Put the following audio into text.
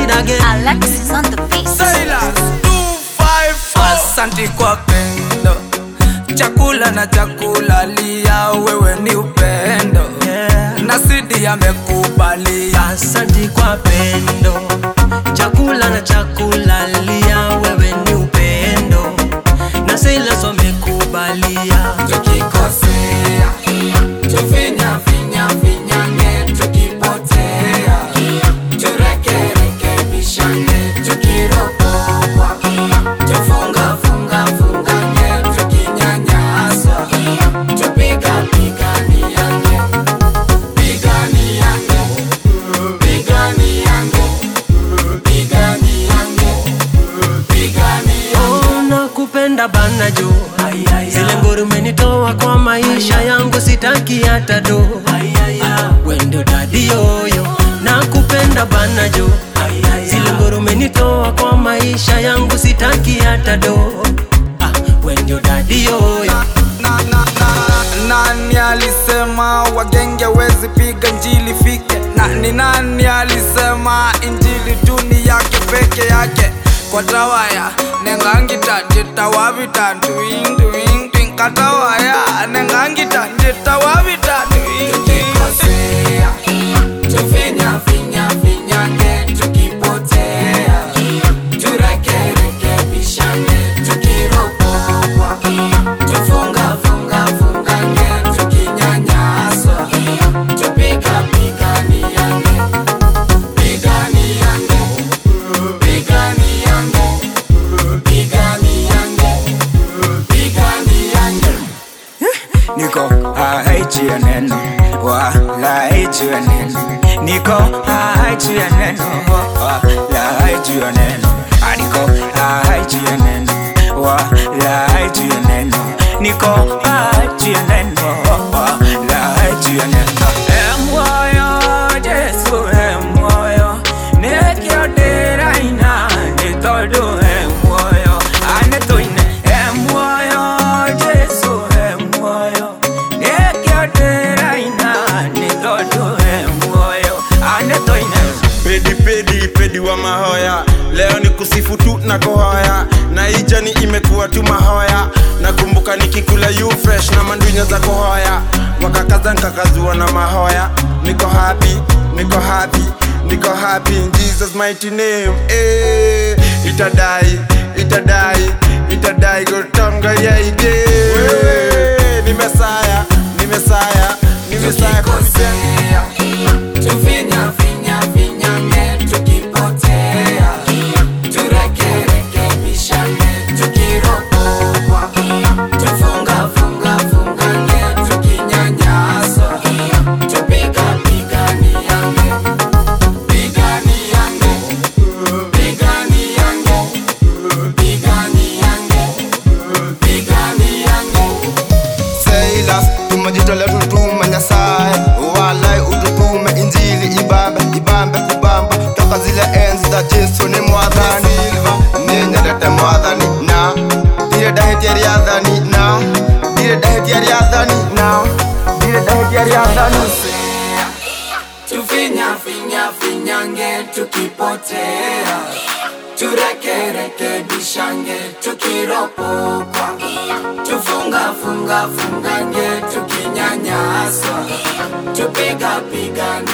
it again. Alexis on the beat. Silas 254 Asante kwa pendo chakula na chakula lia wewe ni upendo Yeah. na sidi amekubalia Asante kwa pendo, chakula na chakula lia, wewe ni upendo na Silas wamekubalia. tukikosea tufinya finya finyange tukipotea turekerekebishane tukiropokwa tufunga funga fungange tukinyanyaswa tupiga piganiange piganiange piganiange piganiange piganiange Oh, nakupenda bana jo, zile ngori umenitoa kwa maisha yangu, sitaki hata do. Wendo dadi yoyo, nakupenda bana jo, zile ngori umenitoa kwa maisha yangu, sitaki hata do. Ah, Wendo dadi yoyo. na, na, na, nani alisema wagenge wezi piga njili fike na ni nani alisema injili tuni yake peke yake kwa tawaya nengangita njitawavita ntuing tuing tuing katawaya nengangita njitawavita tuing tukikosea tufinya finya finyange tukipotea turekerekebishane tukiropokwa tufunga funga fungange tukinyanyaswa tupiga piganiange piganiange piganiange piganiange piganiange niko haichi ya neno wala haichi ya neno niko haichi ya neno wala haichi ya neno Ah, niko haichi ya neno wala haichi ya neno niko haichi ya neno wala haichi ya neno emoyo Jesu emoyo nekiodera ina nitodo emoyo anetoine emoyo Jesu emoyo nekiodera ina nitodo emoyo anetoine pedi pedi pedi wa mahoya leo ni kusifu tu na kuhoya na ijani imekuwa tu mahoya nakumbuka nikikula you fresh na mandunya za kuhoya wakakaza nkakazua na mahoya niko happy niko happy niko happy in jesus mighty name eh itadai itadai itadai gotonga yaide wewe ni mesaya ni mesaya ni mesaya tukikosea tufinya finya finyange tukipotea turekerekebishane tukiropokwa tufunga funga fungange tukinyanyaswa tupiga piganiange piganiange piganiange piganiange piganiange Silas, tumejitolea tutume Nyasaye, walai ututume Injili ibambe ibambe kubamba toka zile enzi za Yesu ni mwathani ninyendete mwathani na ndire ndahitia riathani na ndire ndahitia riathani na ndire ndahitia riathani tukikosea tufinya finya finyange tukipotea turekerekebishange tukiropokwa tufunga funga fungange tukinyanyaswa tupiga pigane